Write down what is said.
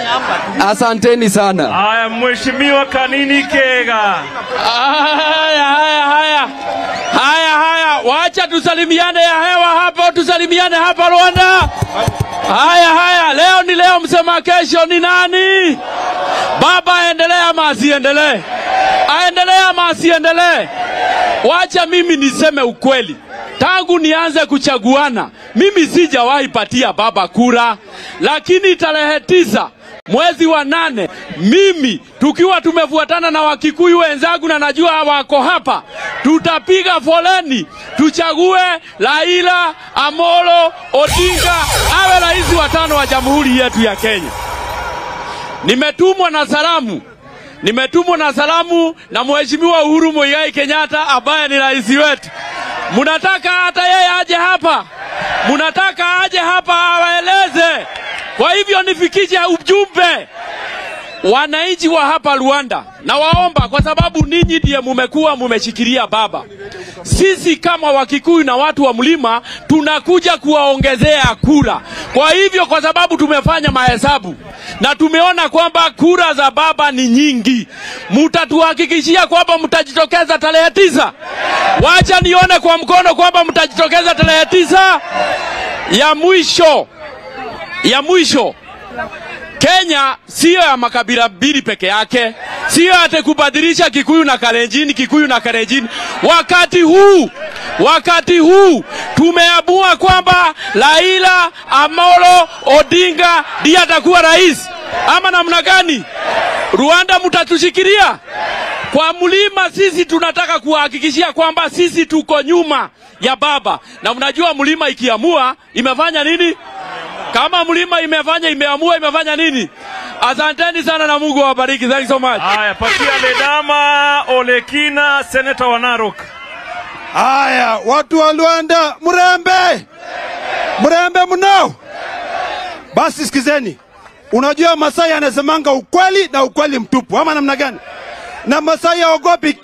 Asanteni sana. Haya, Mheshimiwa Kanini Kega. Haya, haya, haya, haya, haya, wacha tusalimiane ya hewa hapo, tusalimiane hapa Rwanda. Haya, haya, leo ni leo, msema kesho ni nani? Baba aendelee ama asiendelee? Aendelee ama asiendelee? Wacha mimi niseme ukweli, tangu nianze kuchaguana mimi sijawahi patia baba kura, lakini tarehe tisa mwezi wa nane mimi tukiwa tumefuatana na Wakikuyu wenzangu na najua wako hapa, tutapiga foleni tuchague Raila Amolo Odinga awe rais wa tano wa jamhuri yetu ya Kenya. Nimetumwa na salamu nimetumwa na salamu na Mheshimiwa Uhuru Muigai Kenyatta ambaye ni rais wetu. Mnataka hata yeye aje hapa, mnataka aje hapa awaeleze. Kwa hivyo nifikishe ujumbe wananchi wa hapa Rwanda, na waomba kwa sababu ninyi ndiye mumekuwa mumeshikilia baba. Sisi kama Wakikuyu na watu wa mlima tunakuja kuwaongezea kura. Kwa hivyo, kwa sababu tumefanya mahesabu na tumeona kwamba kura za baba ni nyingi, mutatuhakikishia kwamba mtajitokeza tarehe tisa. Wacha nione kwa mkono kwamba mtajitokeza tarehe tisa. Ya mwisho, ya mwisho Kenya siyo ya makabila mbili peke yake, siyo ate kubadilisha Kikuyu na Kalenjin, Kikuyu na Kalenjin. Wakati huu, wakati huu tumeamua kwamba Raila Amolo Odinga ndiye atakuwa rais, ama namna gani? Rwanda mtatushikilia kwa mlima. Sisi tunataka kuhakikishia kwamba sisi tuko nyuma ya baba, na mnajua mlima ikiamua imefanya nini? Kama mlima imefanya imeamua imefanya nini? Asanteni sana na Mungu awabariki. Thank you so much. Haya, patia Ledama Olekina, seneta wa Narok. Haya, watu wa Luanda, mrembe mrembe mnao. Basi sikizeni, unajua Masai anasemanga ukweli na ukweli mtupu, ama namna gani? Na Masai haogopi